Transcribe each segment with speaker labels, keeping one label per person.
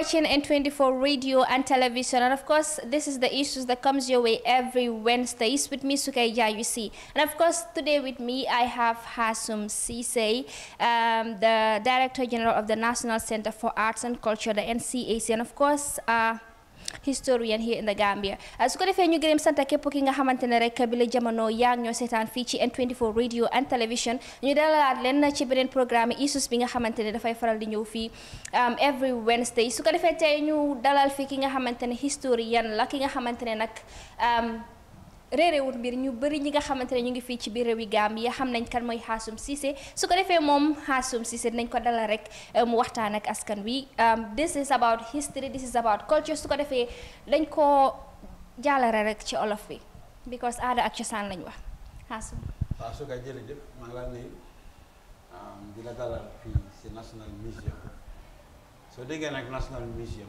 Speaker 1: watching N24 radio and television and of course this is the issues that comes your way every Wednesdays with me Sukaya you see and of course today with me I have Hasum Sise um, the Director General of the National Center for Arts and Culture the NCAC and of course uh, historian here in the Gambia su ko defee ñu gërëm sant képp ki nga xamante ne rek bi la jamono yaa ngi ñoo seetaan fii ci N24 radio and television ñu dalalaat leen ci beneen programme isus bi nga xamante ne dafay faral di ñëw fii every Wednesday su ko defee tey ñu dalal fii ki nga xamante ne historien la ki nga xamante ne nag réeréewut mbir ñu bëri ñi nga xamante ne ñu ngi fii ci biir réewi Gambia xam nañ kan mooy Hassoum Ceesay su ko defee moom Hassoum Ceesay dinañ ko dalal rek mu waxtaan ak askan wi this is about history this is about culture su ko defee dañ koo jàllale rek ci olof bi because aada ak cosaan lañ wax Hassoum
Speaker 2: waaw su ko jërëjëf maa ngi laa nuyu di la dalal fii si National Museum soo déggee nag National Museum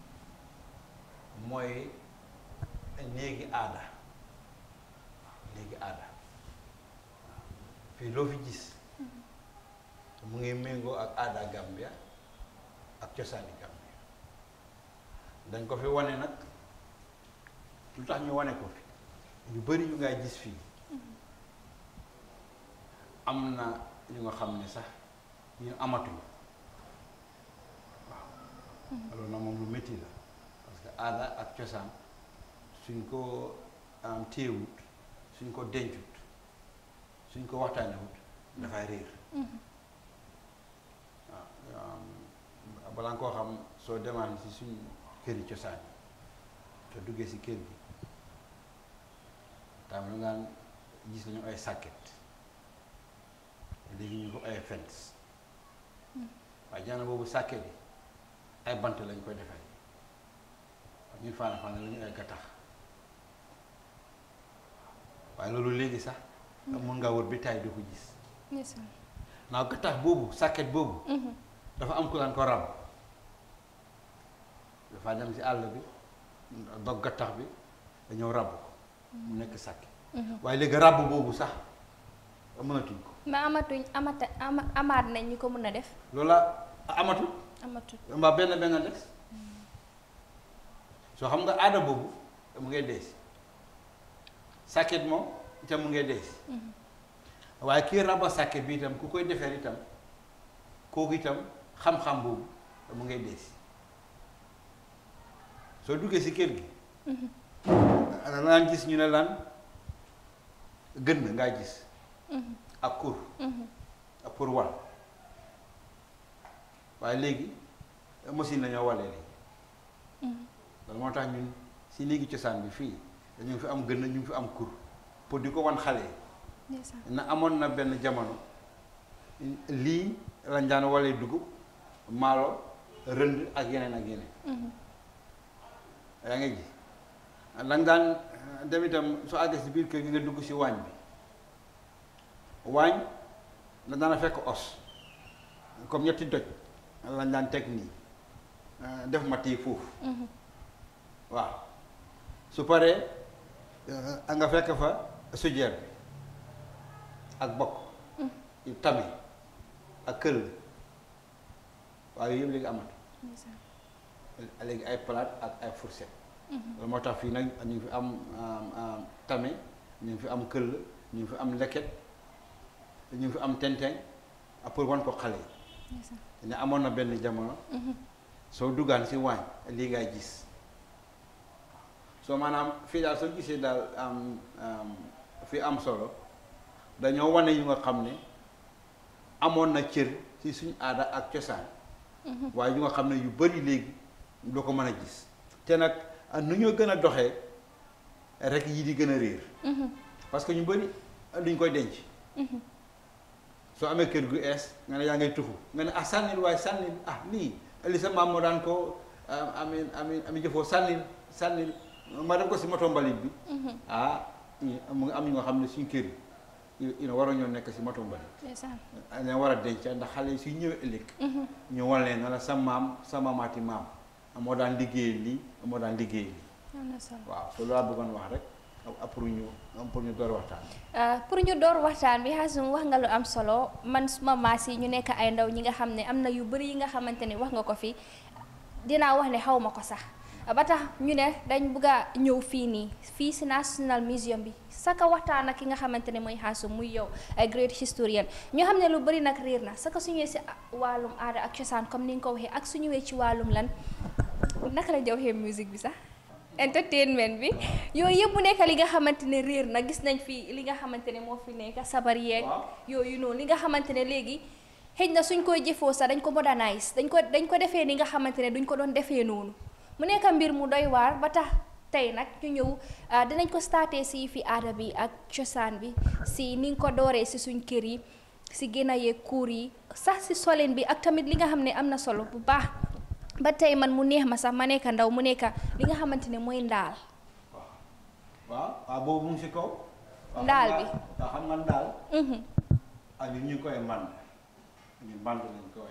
Speaker 2: mooy néegi aada léegi aada waaw fii loo fi gis mu ngi méngoo ak aada Gambia ak cosaani Gambia dañ ko fi wane nag lu tax ñu wane ko fi yu bari yu ngay gis fii am na yu nga xam ne sax ñu amatuñu waaw loolu nag moom lu métti la parce que aada ak cosaan suñ ko am téewut suñ ko dencut suñ ko waxtaanewut dafay réer waaw balaa nga koo xam soo demaan si suñ këri cosaan yi te duggee si kër gi tam lu ngaan gis nañu ay sàkket léegi ñu ko ay fence waaye jaana boobu sàkket yi ay bant lañ koy defee ñun faana faana la ñu ay gattax waaye loolu léegi sax mun ngaa wër bi taay di ko gis naaw gattax boobu sàkket boobu dafa am ku laan ko ràbb dafa dem si àll bi dog gattax bi dañoo ràbb ko mu nekk sàkket waaye léegi ràbb boobu sax mënatuñ ko
Speaker 1: ma amatuñ amata amaat nañ ñu ko mën a def
Speaker 2: loola amatul
Speaker 1: amatul
Speaker 2: mbaa benn benn des soo xam nga aada boobu mu ngay dees sàkket moom itam mu ngay dees waaye kii raba sàkket bi itam ku koy defeer itam kooku itam xam-xam boobu mu ngay dees soo duggee si kër gi da naan gis ñu ne lan gën na ngaa gis ak kur ak pour wal waaye léegi machine la ñoo walee léegi loolu moo tax ñun si léegi cosaan bi fii dañu fi am gën ñu ngi fi am kur pour di ko wan xale yi na amoon na benn jamono lii lañ daan walee dugub maalo rënd ak yeneen ak yeneen yaa ngi ji lañ daan dem itam soo àggee si biir kër gi nga dugg si waañ bi waañ la daan fekk os comme ñetti doj lañ daan teg nii def ma tii foofu waaw su paree nga fekk fa sujeer bi ak bokk yu tami ak këll waaye yëpp léegi amatu léegi ay palaat ak ay fourchette loolu moo tax fii nag ñu ngi fi am tame ñu ngi fi am këll ñu ngi fi am leket ñu ngi fi am tenteng pour wan ko xale yi ne amoon na benn jamono soo duggaan si waañ lii ngay gis soo maanaam fii daal soo gisee daal am fi am solo dañoo wane yu nga xam ne amoon na cër ci suñ aada ak cosaan waaye yu nga xam ne yu bari léegi doo ko mën a gis te nag nu ñoo gën a doxee rek yi di gën a réer parce que ñu bari duñ koy denc soo amee kër gu ees nga ne yaa ngay tuxu nga ne ah sànnil waaye sànnil ah lii li sa maam moo daan ko ami ami ami jëfoo sànnil sànnil ma def ko si moto mbalit bi ah mu ngi am ñu nga xam ne suñu kër yi ina war a ñoo nekk si moto mbalit leen war a denc ndax xale yi suy ñëwee ëllëg ñu wan leen na la sa maam sa maamaati maam moo daan liggéey lii moo daan liggéey lii waaw so loolu laa bëggoon wax rek pour ñu pour ñu door waxtaan
Speaker 1: pour ñu door waxtaan bi Hassoum wax nga lu am solo man suma maas yi ñu nekk ay ndaw ñi nga xam ne am na yu bëri yi nga xamante ne wax nga ko fi dinaa wax ne xaw ma ko sax ba tax ñu ne dañ bugg a ñëw fii nii fii si National Museum bi saka waxtaan ak ki nga xamante ne mooy Hassum muy yow ay great historian ñoo xam ne lu bëri nag réer na saka su ñëwee si wàllum aada ak cosaan comme ni nga ko waxee ak su ñëwee ci wàllum lan naka lañ waxee musique bi sax entertainment bi yooyu yëpp mu nekk li nga xamante ne réer na gis nañ fi li nga xamante ne moo fi nekk sabar yeeg yooyu noonu li nga xamante ne léegi xëj na suñ koy jëfoo sax dañ ko modernise dañ ko dañ ko defee ni nga xamante ne duñ ko doon defee noonu mu nekk mbir mu doy waar ba tax tey nag ñu ñëw dinañ ko starté si fi aada bi ak cosaan bi si ni nga ko dooree si suñ kër yi si gën a yeeg kuur yi sax si solin bi ak tamit li nga xam ne am na solo bu baax ba tey man mu neex ma sax ma nekk ndaw mu nekk li nga xamante ne mooy ndaal.
Speaker 2: waaw waaw boobu mu ngi si kaw.
Speaker 1: ndaal bi
Speaker 2: waaw xam nga ndaal. ah ñun ñu ngi koy mbànd ñun mbànd lañ koy.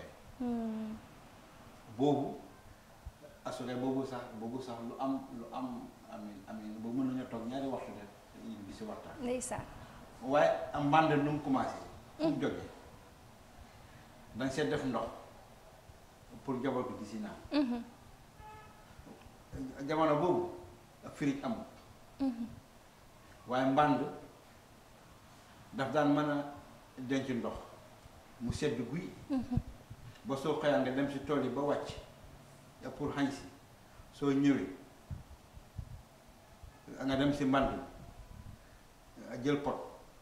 Speaker 2: boobu assuré boobu sax boobu sax lu am lu am amin amin boobu mën nañu toog ñaari waxtu de ñu ngi si waxtaan.
Speaker 1: ndeysaan.
Speaker 2: waaye am mbànd nu mu commencé. fu mu jógee dañ see def ndox. pour njaboot bi di si naan jamono boobu firij amul waaye mbànd daf daan mën a denc ndox mu sedd guy ba soo xëyaan nga dem si tool yi ba wàcc pour xañ si soo ñëwee nga dem si mbànd jël pot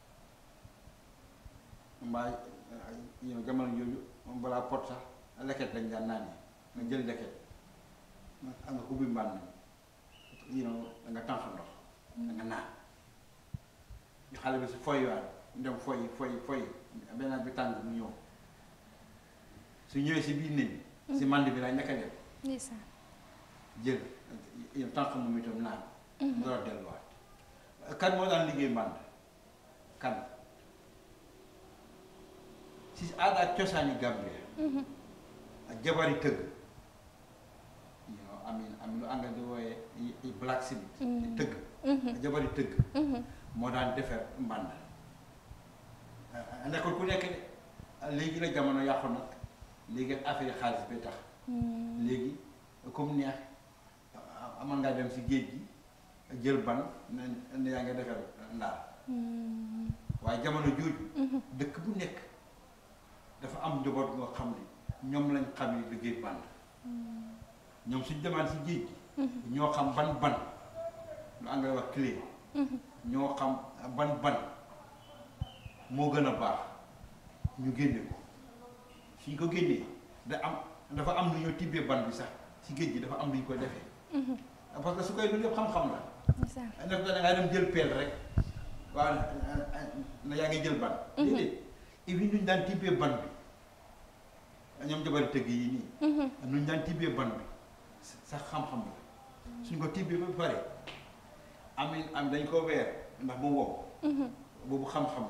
Speaker 2: mbaa yow jamono jooju balaa pot sax leket dañ daan naan nga jël leket nga nga ubbi mbànn you know da nga tànq ndox da nga naan xale bi si foy waat dem foy foy foy benn bi tàng mu ñëw su ñëwee si biir néeg bi si mànd bi lay nekk dem jël yow tànq moom itam naan door a delluwaat kan moo daan liggéey mbànd kan si aada ak cosaani Gambie ak jabari tëgg you know amin am lu ànga di wooyee blacksmith tëgg jabari tëgg moo daan defar mbànd nekkul ku nekk de léegi la jamono yàqu nag léegi affaire xaalis bi tax léegi comme neex amoon ngaa dem si géej gi jël ban ne ne yaa ngi defar ndaal waaye jamono jooju dëkk bu nekk dafa am njaboot nga xam ne ñoom lañ xam ne liggéey band ñoom suñ demaan si géej gi ñoo xam ban ban lu anglais wax clé ñoo xam ban ban moo gën a baax ñu génne ko suñ ko génnee da am dafa am lu ñoo tibbee ban bi sax si géej gi dafa am lu ñu ko defee parce que su koy loolu yëpp xam-xam la def da ngaa dem jël peel rek waaw na yaa ngi jël ban déedéet ibi nuñ daan tibbee ban bi ñoom jabari tëgg yi nii nuñ daan tibbee ban bi sax xam-xam la suñ ko tibbee ba pare amin am dañ ko weer ndax mu wow boobu xam-xam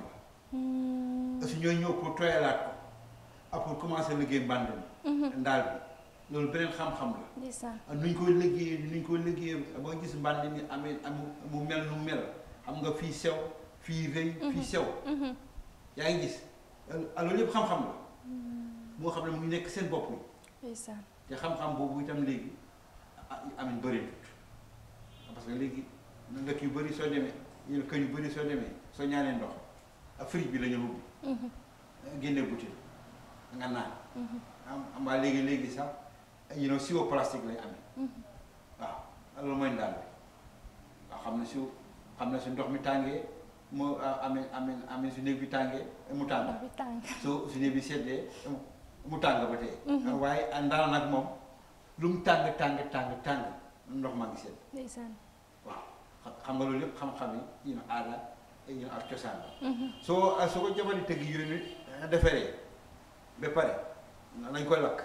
Speaker 2: la su ñooy ñëw pour tooyalaat ko ak pour commencer liggéey mbànd mi ndaal bi loolu beneen xam-xam la nuñ koy liggéeyee nuñ koy liggéeyee boo gis mbànd mi amee mu mel nu mel xam nga fii sew fii rëy fii sew yaa ngi gis loolu yëpp xam-xam la moo xam ne mu ngi nekk seen bopp yi te xam-xam boobu itam léegi amin bëri parce que léegi ndëkk yu bëri soo demee yéen kër yu bëri soo demee soo ñaanee ndox ak fridge bi la ñu ubbi génne bouteille nga naan am mbaa léegi léegi sax you know siwo plastique lay amee waaw loolu mooy ndaal bi waaw xam ne su xam ne su ndox mi tàngee mu amee amee amee su néeg bi tàngee mu tàng su su néeg bi seddee mu tàng ba tey waaye ndaal nag moom lu mu tàng tàng tàng tàng ndox maa ngi sedd waaw xam nga loolu yëpp xam-xam yi you know aada you know ak cosaan la soo soo ko jabari tëgg yooyu defaree ba pare nañ koy lakk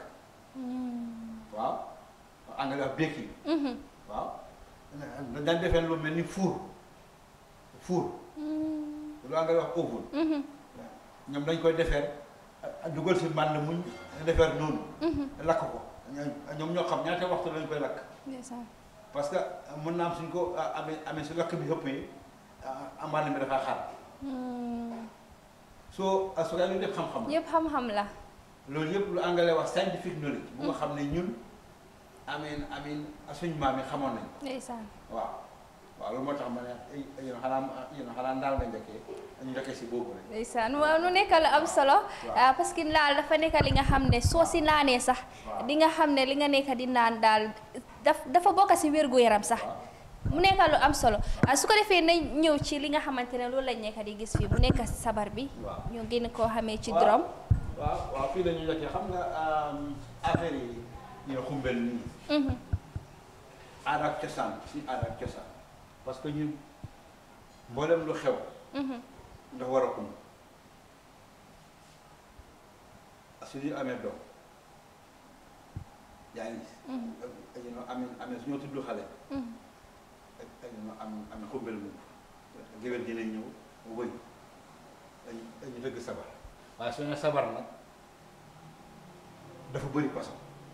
Speaker 2: waaw anglais wax baking waaw dañ defee lu mel ni four four lu anglais wax oven ñoom dañ koy defeer dugal si mbànd muñ defeer noonu lakk ko ñoom ñoo xam ñaata waxtu lañ koy lakk parce que mën naa am suñ ko amee amee su lakk bi ëppee mbànd mi dafaa xaar soo su gaa lu def xam-xam
Speaker 1: yëpp xam-xam la
Speaker 2: loolu yëpp lu anglais wax scientific knowledge bu nga xam ne ñun amiin amiin suñ maam yi xamoon nañ
Speaker 1: ndeysaan
Speaker 2: waaw waaw loolu moo tax ma ne yéen xanaa yéen xanaa ndaal nga njëkkee ñu njëkkee si boobu rek
Speaker 1: ndeysaan waaw nu nekk lu am solo ah, parce que daal dafa nekk li nga xam ne soo si naanee sax
Speaker 2: Waaw.
Speaker 1: di nga xam ne li nga nekk di naan daal daf dafa bokk si wérgu yaram sax mu nekk lu am solo ah, su ko defee nañ ñëw ci li nga xamante ne loolu lañ nekk di gis fii mu nekk si sabar bi
Speaker 2: Waaw.
Speaker 1: ñu gën koo xamee ci
Speaker 2: Waaw.
Speaker 1: drum
Speaker 2: waaw waaw fii la ñu njëkkee xam nga affaire yi ñu xumbel nii
Speaker 1: Mhm.
Speaker 2: aada ak cosaan suñu aada ak cosaan parce que ñun mboolem lu xew
Speaker 1: Mhm.
Speaker 2: dafa war a xumb su ñu amee doom yaa ngi gis
Speaker 1: Mhm.
Speaker 2: ak ñu amee amee su ñoo tudd xale
Speaker 1: Mhm.
Speaker 2: ak ak ñu am am xumbel mu géwél dina ñëw wëy dañu dañu dëgg sabar waaye su ne sabar nag dafa bëri façon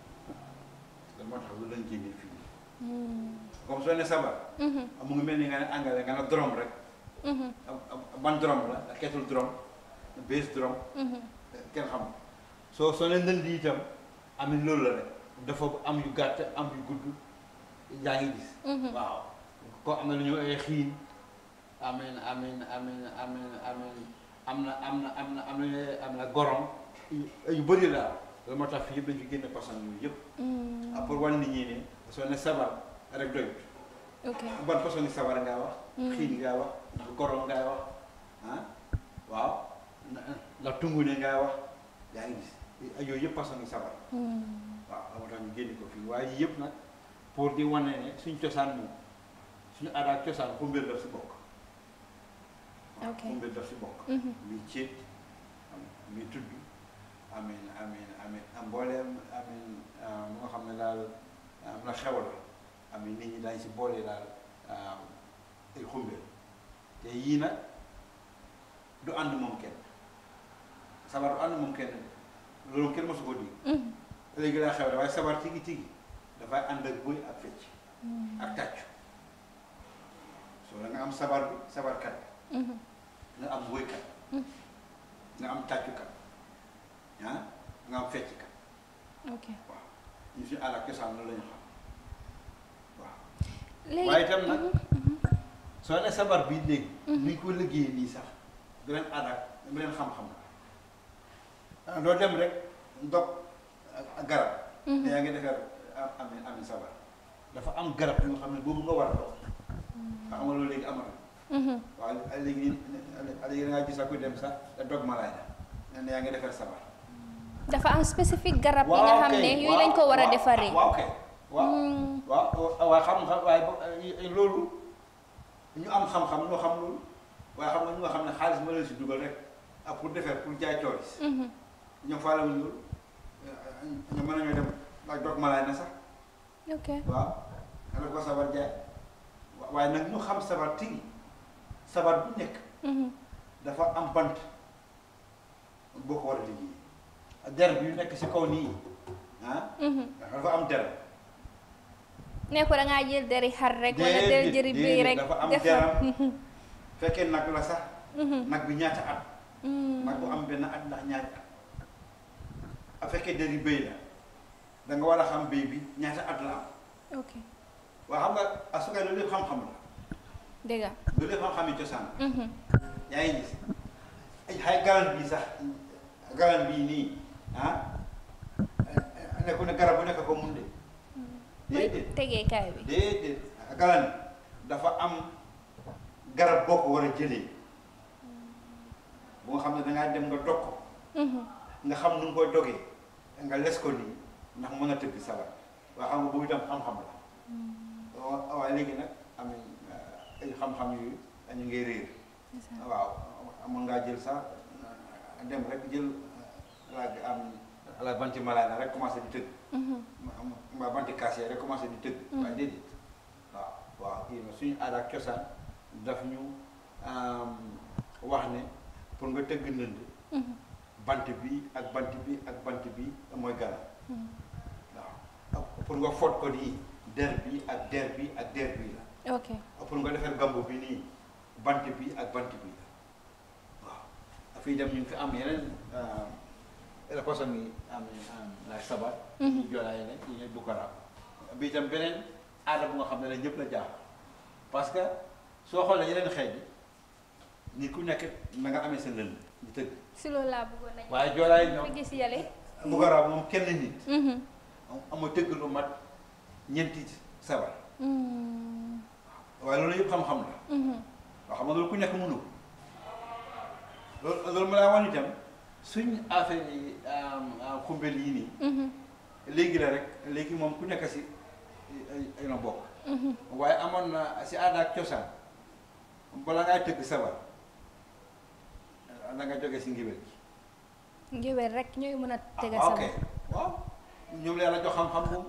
Speaker 2: da moo tax lu lañ génnee fii
Speaker 1: Mhm.
Speaker 2: comme soo ne sabar
Speaker 1: Mhm.
Speaker 2: mu ngi mel ni nga ne angale nga ne drum rek
Speaker 1: Mhm.
Speaker 2: am- am- ban drum la kettle drum bass drum
Speaker 1: Mhm.
Speaker 2: kenn xam soo soo ne ndënd yi itam amit loolu la rek dafa am yu gàtt am yu gudd yaa ngi gis
Speaker 1: Mhm.
Speaker 2: waaw ko am na lu ñu ay xiin amin amin amin amin amin am na am na am na am na am na gorom yu yu bëri la loolu moo tax fii yëpp dañu fi génne façon yooyu yëpp
Speaker 1: Mhm.
Speaker 2: ah pour wan nit ñi ne soo ne sabar rek doyut
Speaker 1: ok
Speaker 2: ban façon ni sabar ngaa wax
Speaker 1: Mm.
Speaker 2: xiin ngaa wax ndax gorom ngaa wax ah waaw na- ndax tungu ne ngaa wax yaa ngi gis ay yooyu yëpp façon ni sabar
Speaker 1: Mhm.
Speaker 2: waaw moo tax ñu génne ko fii waaye yii yëpp nag pour di wane ne suñ cosaan moom suñu aada ak cosaan xumbeel daf si bokk waaw
Speaker 1: Ok.
Speaker 2: xumbeel daf si bokk
Speaker 1: Mhm.
Speaker 2: muy céet am muy tudd amin amin amin am mbooleem amin mu nga xam ne daal am na xew la amin nit ñi dañ si boole daal ay xumbeel te yii nag du ànd moom kenn sabar du ànd moom kenn loolu kenn mosu ko dégg
Speaker 1: Mhm.
Speaker 2: léegi laa xew waaye sabar tigi tigi dafay ànd ak bëy ak fecc
Speaker 1: Mhm.
Speaker 2: ak tàccu soo da nga am sabar bi sabarkat
Speaker 1: Mhm.
Speaker 2: nga am woykat
Speaker 1: Mm.
Speaker 2: nga am tàccukat ah nga am fecckat
Speaker 1: ok
Speaker 2: waaw ñu suñu aada ak cosaan loolu la ñu xam waaw
Speaker 1: léegi
Speaker 2: waaye itam nag
Speaker 1: Mhm.
Speaker 2: soo ne sabar bi léegi
Speaker 1: Mhm.
Speaker 2: ni ñu ko liggéeyee nii sax beneen aada ak beneen xam-xam la doo dem rek ndog ak ak garab
Speaker 1: Mhm.
Speaker 2: te yaa ngi defar am am am sabar dafa am garab yoo xam ne boobu nga war a dox nga xam nga loolu léegi amatul
Speaker 1: Mhm.
Speaker 2: waaw léegi léegi da ngaa gis ak ku dem sax da dog malaay na ne yaa ngi defar sabar
Speaker 1: dafa am spécifique garab yi nga xam ne yooyu lañ ko war a defaree.
Speaker 2: waaw kay waaw
Speaker 1: Mm.
Speaker 2: waaw waaye xam-xam waaye ba- loolu ñu am xam-xam ñoo xam loolu waaye xam nga ñu nga xam ne xaalis ma leen si dugal rek ak pour defar pour jaay toolis
Speaker 1: Mhm.
Speaker 2: ñoom faale wuñ loolu ñu mën nañoo dem ak dog malaay na sax
Speaker 1: ok
Speaker 2: waaw nga def ko sabar jaay wa- waaye nag ñu xam sabar tigi sabar bu nekk
Speaker 1: Mhm.
Speaker 2: dafa am bant boo ko war a liggéey der bi yu nekk si kaw nii ah
Speaker 1: Mhm.
Speaker 2: dafa am der
Speaker 1: ne ko da ngaa jël deri xar rek wala del jëri bii
Speaker 2: déedéet,
Speaker 1: rek
Speaker 2: dafa am
Speaker 1: defar.
Speaker 2: deram fekkee nag la sax
Speaker 1: Mhm.
Speaker 2: nag bi ñaata at
Speaker 1: Mhm.
Speaker 2: nag bu am benn at ndax ñaari at a fekkee deri béy la da nga war a xam béy bi ñaata at la am
Speaker 1: ok
Speaker 2: waa xam nga asukay loolu lépp xam-xam la
Speaker 1: dégg nga.
Speaker 2: loolu lépp xam-xam yi cosaan la
Speaker 1: Mhm.
Speaker 2: yaa ngi gis ay xay galan bii sax galan bii nii ah nekku ne garab bu nekk ko mun de déedéet
Speaker 1: tegeekaay bi.
Speaker 2: déedéet galan dafa am garab boo ko war a jëlee bu nga xam ne dangaa dem nga dog ko
Speaker 1: Mhm.
Speaker 2: nga xam nu nga koy dogee nga les ko nii ndax mën a tëgg sabar waa xam nga boobu itam xam-xam la wa- waaye léegi nag am ay xam-xam yu ñu ngi réer waaw amoon ngaa jël sax dem rek jël la am la banti malaana rek commencé di tëgg
Speaker 1: Mhm.
Speaker 2: ma ma banti kaasee rek commencé di tëgg
Speaker 1: Mm.
Speaker 2: waaye déedéet waaw waaw kii na suñu aada ak cosaan daf ñu am, wax ne pour nga tëgg ndënd
Speaker 1: Mhm.
Speaker 2: bant bi ak bant bi ak bant bi mooy gala
Speaker 1: Mhm.
Speaker 2: waaw pour nga fot ko nii der bi ak der bi ak der bi la
Speaker 1: ok
Speaker 2: pour nga defar gambu bi nii bant bi ak bant bi la waaw dafay dem ñu ngi fi am yeneen la façon yi am am la sabar
Speaker 1: Mhm.
Speaker 2: yi joolaay ne yi ñuy bukkara bi itam beneen aada bu nga xam ne la ñëpp la jaax parce que soo xoolee yeneen xeet yi nit ku nekk na nga amee sa lënd di tëgg
Speaker 1: si loolu laa bëggoon nañu.
Speaker 2: waaye joolaay ñoom
Speaker 1: fi gis yàlla.
Speaker 2: bu ko raw moom kenn nit ama tëgg lu mat ñeenti sabar waaye loolu yëpp xam-xam la waaw xam nga loolu ku nekk mënu ko loolu loolu ma laa wan itam suñ affaire yi xumbel yi nii léegi la rek léegi moom ku nekk si ay ay na bokk waaye amoon na si aada ak cosaan bala ngay tëgg sabar da nga jóge si ngibel gi
Speaker 1: ngéwél rek ñooy mën a tega
Speaker 2: ah, ok
Speaker 1: sama.
Speaker 2: waaw ñoom la yàlla jox xam-xam boobu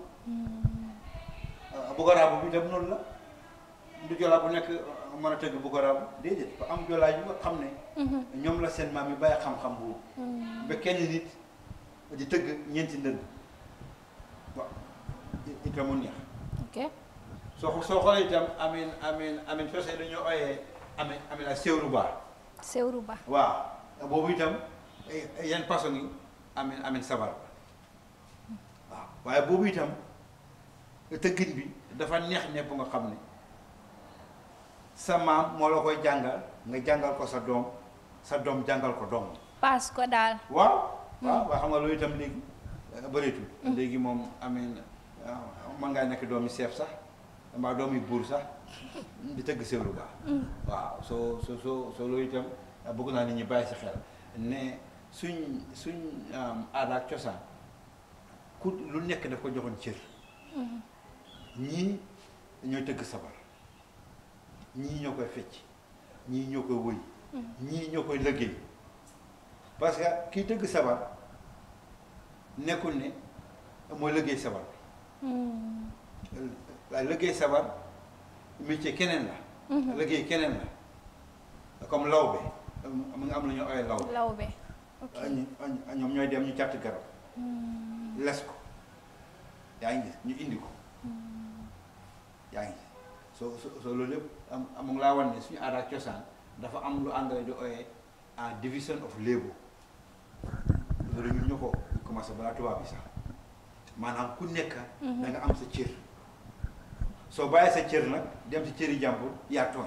Speaker 2: bu ko raabu bi dem noonu la du jolaa bu nekk mën a tëgg bu ko raabu déedéet fa am jolaa yu nga xam ne ñoom la seen maam yi bàyyi xam-xam boobu ba kenn nit di tëgg ñeenti ndënd waaw itam mu neex
Speaker 1: ok
Speaker 2: soo soo xoolee itam amin amin amin fese dañoo ooyee amin amin ak séwru baax
Speaker 1: Sewru Ba.
Speaker 2: waaw boobu itam yan façon yi amin amin sabar la waaw waaye boobu itam tëggin bi dafa neex ne bu nga xam ne sa maam moo la koy jàngal nga jàngal ko sa doom sa doom jàngal ko doom
Speaker 1: paas ko daal.
Speaker 2: waaw waaw waa xam nga loolu itam léegi bëreetul léegi moom amin mën ngaa nekk doomi seef sax mbaa doomi buur sax di tëgg séwru baax waaw soo soo soo soo loolu itam bëgg naa nit ñi bàyyi si xel ne suñ suñ aada ak cosaan ku lu nekk daf ko joxoon cër ñii ñooy tëgg sabar ñii ñoo koy fecc ñii ñoo koy wëy ñii ñoo koy lëggéey parce que kii tëgg sabar nekkul ne mooy lëggéey sabar bi waaye lëggéey sabar métier keneen la lëggéey keneen la comme lawbe mu nga am lu ñu ooyee lawbe
Speaker 1: Lawbe. ok
Speaker 2: ñu ñoom ñooy dem ñu càtt garab les ko yaa ngi gis ñu indi ko yaa ngi gis soo soo soo loolu lépp am am mu ngi laa wan ne suñu aada ak cosaan dafa am lu anglais di ooyee en division of labour loolu ñun ñu ko commencé balaa tubaab bi sax maanaam ku nekk da nga am sa cër soo bàyyee sa cër nag dem si cëri jàmbur yaa tooñ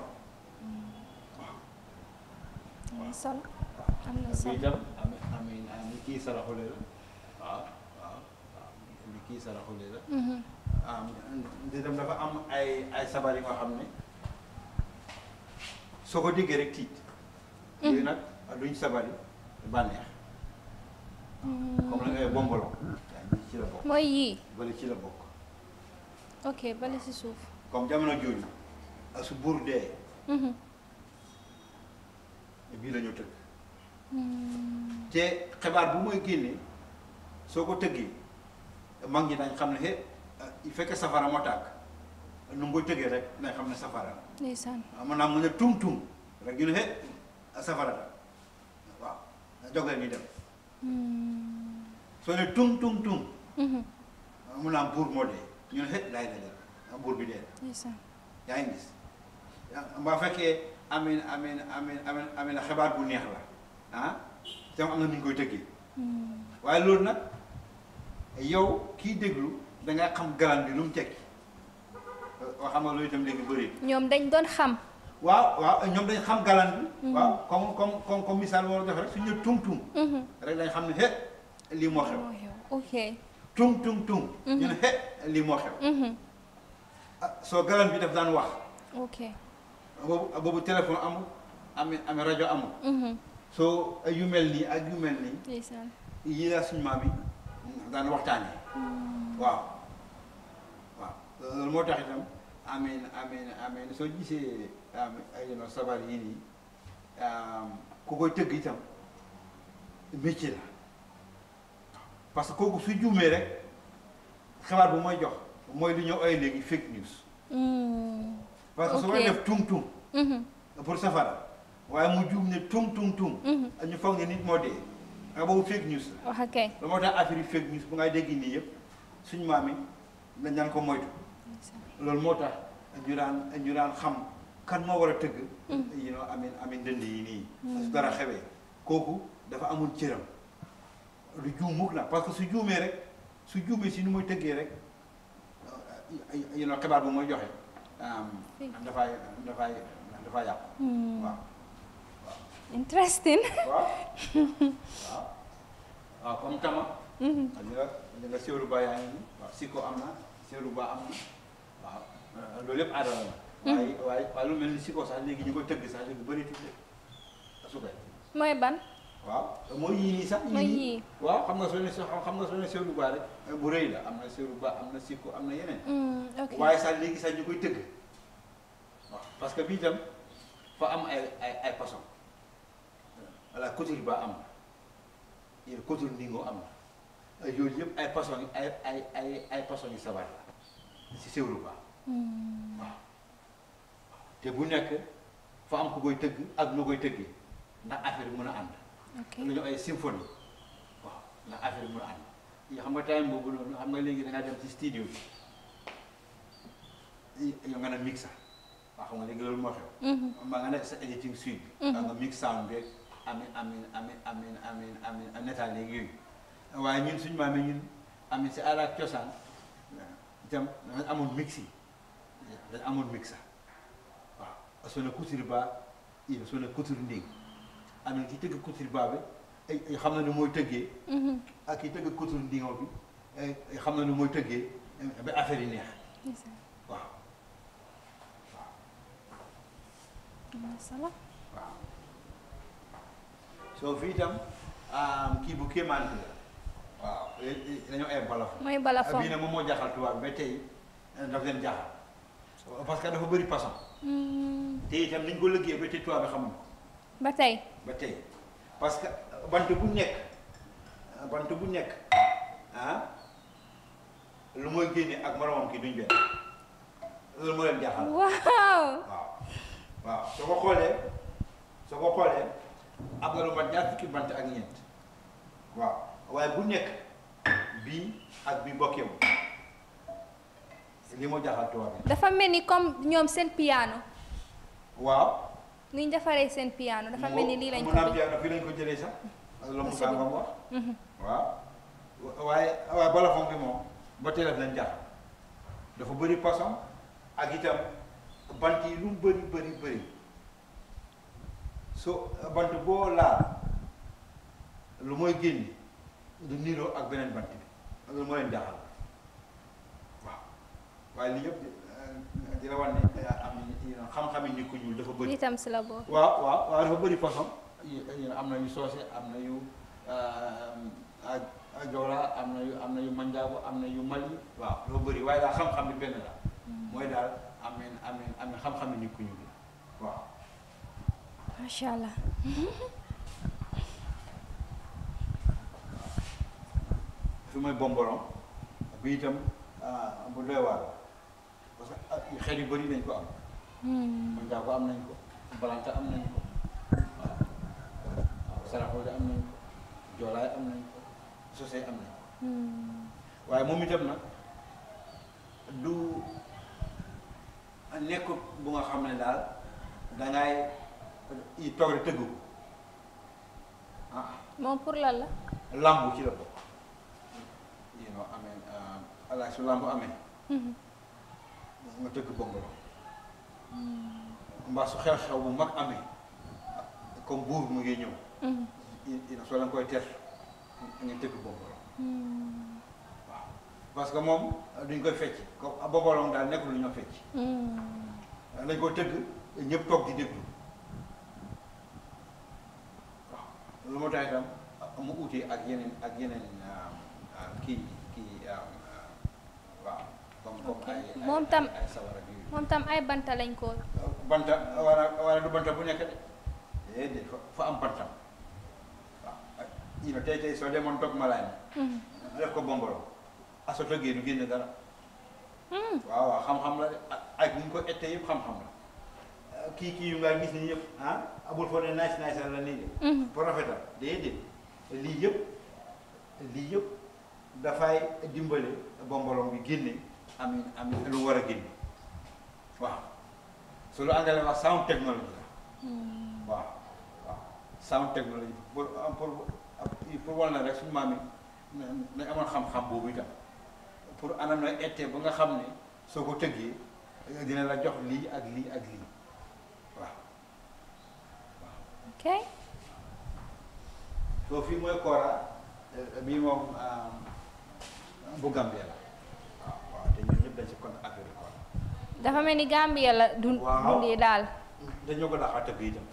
Speaker 1: am na solo am na
Speaker 2: bi
Speaker 1: solo.
Speaker 2: itam am amin li kii saraxule la waaw waaw waaw li kii saraxule la ah itam dafa am ay ay sabar yi nga xam ne soo ko déggee rek tiit. yooyu nag duñ sabar yi bànneex. comme la ngay bombolo. yaa ngi ci la bokk.
Speaker 1: mooy yii.
Speaker 2: bale ci la bokk.
Speaker 1: ok bale si suuf.
Speaker 2: comme jamono jooju ak su buur dee bii la ñu tëgg. te xibaar bu mooy génnee soo ko tëggee mag ñi dañ xam ne he il fekk safara moo tàkk nu mu koy tëggee rek dañ xam ne safara la.
Speaker 1: ndeysaan.
Speaker 2: maanaam mu ne tum tum rek ñu ne he safara la waaw jóg leen ñu dem soo ne tum tum tum mu naan buur moo dee ñu ne he laay la buur bi dee
Speaker 1: ndeysaan.
Speaker 2: yaa ngi gis mbaa fekkee amin amin amin amin amin xibaar bu neex la ah tam am na nu ñu koy tëggee waaye loolu nag yow kii déglu da nga xam galan bi lu mu tekki waa xam nga loolu itam léegi bëri
Speaker 1: ñoom dañ doon xam.
Speaker 2: waaw waaw ñoom dañ xam galan bi waaw comme comme comme comme misaal moo def rek suñu ne tum tum rek dañ xam ne he lii moo xew
Speaker 1: moo xew ok.
Speaker 2: tum tum tum ñu ne he lii moo xew ah soo galan bi daf daan wax
Speaker 1: ok.
Speaker 2: boobu boobu téléphone amul amee amee rajo amul soo yu mel nii ak yu mel nii
Speaker 1: ndeysaan.
Speaker 2: yii la suñu maam yi daan waxtaanee waaw waaw loolu moo tax itam amiin amiin amiin soo gisee am ay no sabar yii nii ku koy tëgg itam métier la parce que kooku su juumee rek xibaar bu mooy jox mooy li ñu ooy léegi fake news parce que su may
Speaker 1: Ok.
Speaker 2: def tung tung pour safara waaye mu juum ne tung tung tung ñu foog ne nit moo dee nga boobu fake news la
Speaker 1: wax kay.
Speaker 2: lu moo tax affaire yi fake news bu ngay dégg nii yëpp suñu maam yi dañ daan ko moytu loolu moo tax ñu daan ñu daan xam kan moo war a tëgg yi noo amin amin dënd yi nii su dara xewee kooku dafa amul cëram du juum mukk la parce que su juumee rek su juumee si nu muy tëggee rek you know xibaar bu mooy joxe
Speaker 1: Fii.
Speaker 2: dafay dafay dafay yàqu waaw
Speaker 1: interesting
Speaker 2: waaw waaw waaw comme tama li nga li nga séeru ba yaa ngi nii waaw siko am na séeru ba am na waaw loolu yëpp aadama la waaye waaye waaye lu mel ni siko sax léegi ñu ko tëgg sax léegi bëri tuuti su koy
Speaker 1: mooy ban
Speaker 2: waaw mooy yii nii sax
Speaker 1: mooy
Speaker 2: yii
Speaker 1: yii
Speaker 2: waaw xam nga soo ne xam nga soo ne séeru ba rek bu rëy la am na séeru ba am na siko am na yeneen
Speaker 1: Mm, ok
Speaker 2: waaye sax léegi sax ñu koy tëgg waaw parce que bii tam fa am ay ay ay façon voilà couture ba am na yéen couture ndingo am na ay yooyu yëpp ay façon yi ay ay ay ay façon yi sabar la si séwru ba
Speaker 1: Mm,
Speaker 2: waaw te bu nekk fa am ku koy tëgg ak nu koy tëggee ndax affaire bi mën a ànd
Speaker 1: ok
Speaker 2: lu ñu ay symphonie waaw ndax affaire bi mën a ànd yi xam nga time boobu noonu xam nga léegi da ngaa dem ci studio bi yow nga ne mixa waaw xam nga léegi loolu moo xew
Speaker 1: Mhm.
Speaker 2: maa nga nekk sa editing suite bi nga mix sound beeg amin amin amin amin amin amin netaal léegi yooyu waaye ñun suñu maam yi ñun amin si aada ak cosaan itam dañ amoon mix yi dañ amoon mixa waaw soo ne couture ba il soo ne couture ndéng amin ki tëgg couture ba bi ay ay xam na ni mooy tëggee
Speaker 1: Mhm.
Speaker 2: ak ki tëgg couture ndingo bi ay ay xam na ni mooy tëggee ba affaire yi neex
Speaker 1: Ndeysaan.
Speaker 2: waaw
Speaker 1: Am na solo
Speaker 2: waaw soo fii itam kii bu kéemaan bi la waaw dañoo ay balafon
Speaker 1: mooy balafon
Speaker 2: bii nag moom moo jaaxal tubaab bi ba tey daf leen jaaxal parce que dafa bëri façon
Speaker 1: Mm,
Speaker 2: te itam niñ ko liggéey ba tey tubaab bi xamuñu ko
Speaker 1: ba tey
Speaker 2: ba tey parce que bant bu nekk bant bu nekk ah lu mooy génne ak moromam ki duñ benn loolu moo leen jaaxal
Speaker 1: waaw
Speaker 2: waaw waaw soo ko xoolee soo ko xoolee am na lu mat ñaar fukki bant ak ñeent waaw waaye bu nekk bii ak bii bokkeewul li moo jaaxal tubaab bi
Speaker 1: dafa mel ni comme ñoom seen piano
Speaker 2: waaw
Speaker 1: ni ñu defaree seen piano dafa mel ni lii lañ ko
Speaker 2: mun naa
Speaker 1: bi
Speaker 2: piano fii lañ ko jëlee sax loolu mu
Speaker 1: Possible.
Speaker 2: sàngam wax
Speaker 1: Mhm.
Speaker 2: waaw waaye waaye balafon bi moom ba tey daf leen jaaxal dafa bëri façon ak itam bant yi lu mu bëri bëri bëri so bant boo laal lu mooy génn du niroo ak beneen bant bi loolu moo leen jaaxal waaw waaye li yëpp di- di la wan ne am na xam-xami nit ku ñuul dafa bëri
Speaker 1: lii tam si la bokk
Speaker 2: waaw waaw waaw dafa bëri façon yi yi am na yu soose am na yu ak ak joola am na yu am na yu manjaago am na yu mali waaw dafa bëri waaye daal xam-xam bi benn la mooy daal ameen ameen ameen xam-xam bi nit ku ñuul la waaw
Speaker 1: macha allah
Speaker 2: fi mooy bomboron bi itam ah, bu doy waar la parce que ah, xeet yu bëri nañ ko am
Speaker 1: Hmm.
Speaker 2: manjaago am nañ ko balanta am nañ ko waaw waaw saraxoode am nañ ko joolaay am nañ ko sosey am nañ ko
Speaker 1: Hmm.
Speaker 2: waaye moom itam nag du nekkut bu nga xam ne daal dangay i toog rek tëggu ko ah
Speaker 1: moom pour lan la
Speaker 2: lambu ci la bokk you know amee alaaj su lambu amee
Speaker 1: Mhm.
Speaker 2: nga tëgg bongolo mbaa su xew-xew bu mag amee comme buur mu ngi ñëw
Speaker 1: Mhm.
Speaker 2: you know soo leen koy ter nga tëgg bongolo
Speaker 1: Hmm.
Speaker 2: waaw parce que moom duñ koy fecc comme bobolong daal nekkul lu ñoo fecc
Speaker 1: Hmm.
Speaker 2: dañ ko tëgg ñëpp toog di déglu waaw lu moo tax itam mu uute ak yeneen ak yeneen ah, ah, kii kii ah, ah, waaw comme comme
Speaker 1: Ok.
Speaker 2: ay ay
Speaker 1: Moom tam-
Speaker 2: ay sawar ak yooyu
Speaker 1: moom tam ay banta lañ ko
Speaker 2: banta wala wala du banta bu nekk de déedéet fa fa am bantam waaw ak you know tey tey soo demoon toog malaay
Speaker 1: Mhm.
Speaker 2: mi def ko bombolo aso tëggee du génne dara
Speaker 1: Hmm.
Speaker 2: waaw waaw xam-xam la de ak ak ni ñu ko ettee yëpp xam-xam la kii kii yu nga gis ni yëpp ah abul foo ne nice nice la nii de
Speaker 1: Mhm.
Speaker 2: pour rafetal déedéet lii yëpp lii yëpp dafay dimbale bombolong bi génne am am lu war a génne waaw su lu àndale wax sound technology la
Speaker 1: Hmm.
Speaker 2: waaw waaw sound technology pour pour pour wal na rek suñu maam yi nañ amoon xam-xam boobu itam pour anam na ettee ba nga xam ne soo ko tëggee dina la jox lii ak lii ak lii waaw
Speaker 1: ok
Speaker 2: soo fii mooy Kora bii moom bu Gambie la waaw waaw te ñun ñëpp dañ si compte affaire Kora
Speaker 1: dafa mel ni Gambia la dun
Speaker 2: Waaw.
Speaker 1: dundee daal
Speaker 2: dañoo ko daxaa tëgg itam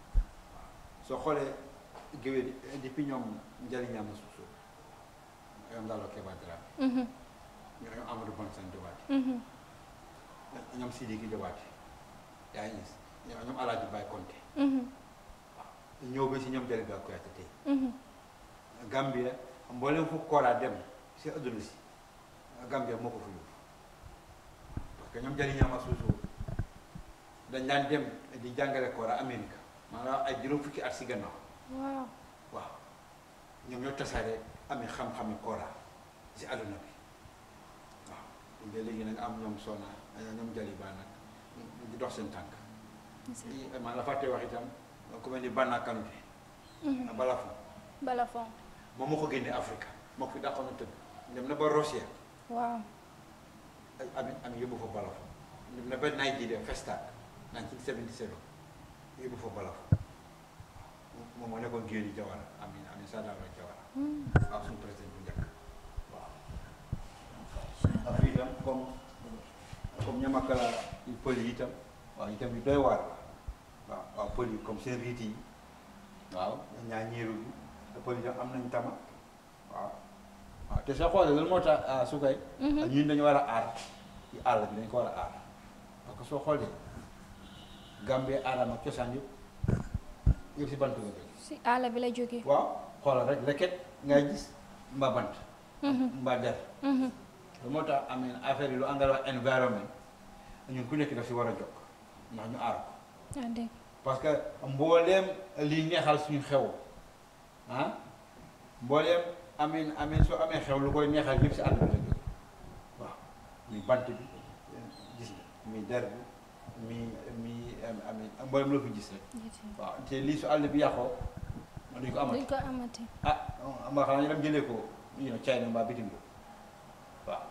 Speaker 2: soo xoolee géwél yi depuis ñoom njëriñam suusu ñoom Ngalo Keba Dramé
Speaker 1: Mhm,
Speaker 2: ñoom Amadou Bon San Jobaate
Speaker 1: mhm,
Speaker 2: ñoom Sidiki Jobaate yaa ngi gis ñoom ñoom Alaaji Baye Konte
Speaker 1: mhm,
Speaker 2: ñëw ba si ñoom Jaliba Kuyate tey
Speaker 1: mhm.
Speaker 2: Gambia mboolem fu Kora dem si adduna si Gambia moo ko fa yóbbu parce que ñoom njëriñam suusu dañ daan dem di jàngale Kora Amérique maanaam ay juróom fukki at si gannaaw
Speaker 1: waaw
Speaker 2: waaw ñoom ñoo tasaare amee xam-xami Kora si àdduna bi waaw ba léegi nag am ñoom Sona ñoom Jaliba nag di dox seen tànk man la fàtte wax itam ku mel ni Banna Kanouté
Speaker 1: Mhm.
Speaker 2: Balafon
Speaker 1: bala fon
Speaker 2: moom moo ko génne Afrique moo ko fi dàqoon a tëgg dem na ba Rossière
Speaker 1: waaw
Speaker 2: ay ami ami yóbbu fa Balafon dem na ba Nigeria Festac 1977 yóbbu fa Balafon moom moo nekkoon géej yi Jawara amin amin Sadara Jawara
Speaker 1: Hmm.
Speaker 2: waaw suñu président bu njëkk waaw Afrique itam comme comme ñamakala yu pël yi itam waaw itam yu doy waar la waaw waaw pël yi comme seen riit yi waaw ñaa ñeeru bi te pël yi itam am nañ tama waaw waaw te soo xoolee loolu moo tax su koy
Speaker 1: Mhm.
Speaker 2: ñun dañu war a aar ci àll bi dañ ko war a aar parce que soo xoolee Gambie aadama cosaan yëpp yëpp si bant la jóge
Speaker 1: si àll bi la jógee
Speaker 2: waaw xoolal rek leket ngay gis mbaa bant
Speaker 1: Mhm,
Speaker 2: mbaa der
Speaker 1: mhm.
Speaker 2: lu moo tax amee affaire yi lu angal wax environnement ñun ku nekk daf si war a jokk ndax ñu aar ko
Speaker 1: ah dégg
Speaker 2: parce que mbooleem liy neexal suñu xew ah mbooleem amee amee soo amee xew lu koy neexal yëpp si àll bi la jóge waaw muy bant bi gis nga muy der bi mi mi amee mbooleem loo fi gis rek waaw te lii su àll bi yàqoo duñ ko amati
Speaker 1: duñ ko amati
Speaker 2: ah mbaa xanaa ñu dem jëlee ko you know China mbaa bitim réew waaw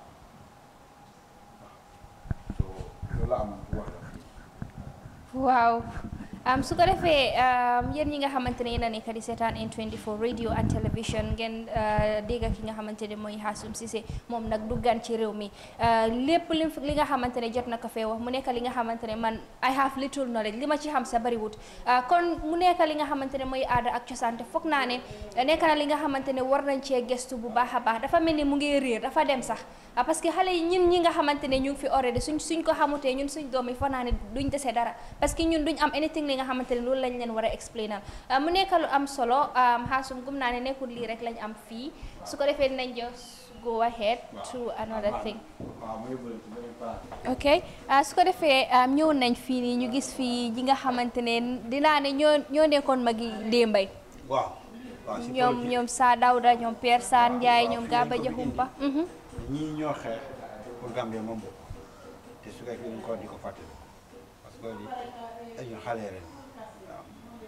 Speaker 2: waaw so loolu la amoon pour wax la fii
Speaker 1: waaw am su ko defee um, yéen ñi nga xamante ne yéen a nekk di seetaan N24 radio and television ngeen uh, dégg ki nga xamante ne mooy Hassoum Ceesay moom nag du gan ci réew mi uh, lépp li li nga xamante ne jot na ko fee wax mu nekk li nga xamante ne man I have little knowledge li ma ci xam sa bariwut uh, kon mu nekk li nga xamante ne mooy aada ak cosaan te foog naa ne nekk na li nga xamante ne war nañ cee gestu bu baax a baax dafa mel ni mu ngi réer dafa dem sax ah, parce que xale yi ñun ñi nga xamante ne ñu ngi fi already suñ suñ ko xamutee ñun suñ doom yi foog naa ne duñ dese dara parce que ñun duñ am anything li nga xamante ne loolu lañ leen war a explainal ah, mu nekk lu am solo Hassoum gum naa ne nekkul lii rek lañ am fii su ko defee dinañ just go ahead to another thing
Speaker 2: waaw mu yóbbu la ci beneen place
Speaker 1: ok ah, su ko defee ah, ñëw nañ fii nii ñu gis fii ñi nga xamante ne dinaa ne ñoo ñoo nekkoon magi démbay
Speaker 2: waaw waaw si
Speaker 1: ñoom
Speaker 2: politique
Speaker 1: ñoom Saa Dawda ñoom Pierre Sane Ndiaye
Speaker 2: waaw,
Speaker 1: ñoom
Speaker 2: fii
Speaker 1: Gaba
Speaker 2: lañ ko
Speaker 1: Jaxumpa mhm.
Speaker 2: ñii ñoo xeex pour Gambie moom bokk te su fekkee dañ ko di ko fàttali parce que li dañu xale ren waaw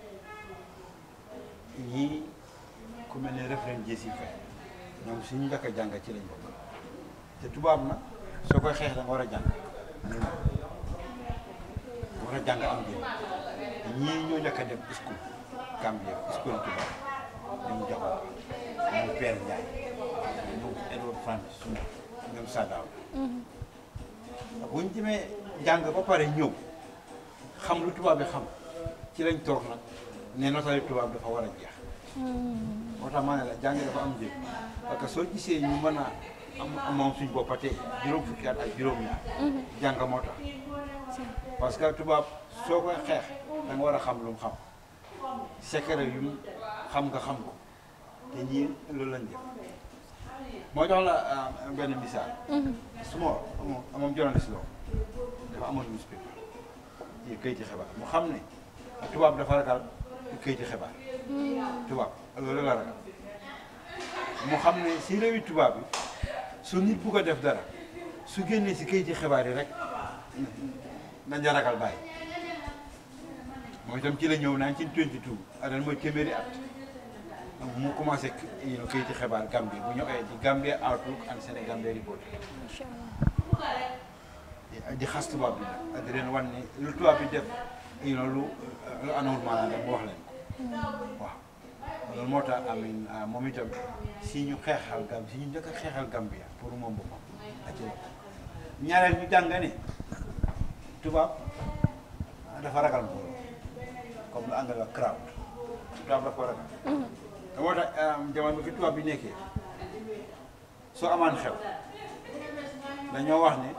Speaker 2: ñii ku mel ne référent Jessi Faye ñoom suñu njëkk a jàng ci lañ bokk te tubaab nag soo koy xeex da nga war a jàng nga war a jàng am njëriñ ñii ñoo njëkk a dem school Gambie school tubaab ñoom jaxoo ñoom Père Ndiaye ñoom Edward Francis suñu ñoom Sadaaw bu ñu demee jàng ba pare ñëw xam lu tubaab bi xam ci lañ toog nag ne notari tubaab dafa war a jeex moo tax ma ne la jàng dafa am njëriñ parce que soo gisee ñu mën a am moom suñ boppa tey juróom fukki at ak juróom ñaar jàng moo tax parce que tubaab soo koy xeex da nga war a xam lu mu xam secret yu mu xam nga xam ko te ñii loolu lañ def moo jox la ah, benn misaal su ma moom moom journaliste la woon dafa amoon newspaper yi kayiti xibaar mu xam ne tubaab dafa ragal kayiti xibaar tubaab loolu la ragal mu xam ne si réewi tubaab bi su nit bugg a def dara su génnee si kayiti xibaar yi rek nañ la ragal bàyyi moom itam ci la ñëw 1922 ren mooy téeméeri at mu commencé you know, kayiti xibaar Gambie bu ñu oyee ci Gambia Outlook and Sénégambia Report
Speaker 1: Incha allah
Speaker 2: di xas tubaab bi nag di leen wan ni lu tubaab bi def you know lu lu anawul maanaam rek mu wax leen ko waaw loolu moo tax amin moom itam si ñu xeexal gam si ñu njëkk a xeexal Gambia pour moom boppam ak ci ñaareel ñu jàng ne tubaab dafa ragal mbooloo comme lu anglais wax crowd tubaab dafa ragal te moo tax jamono bi fi tubaab bi nekkee soo amaan xew dañoo wax ne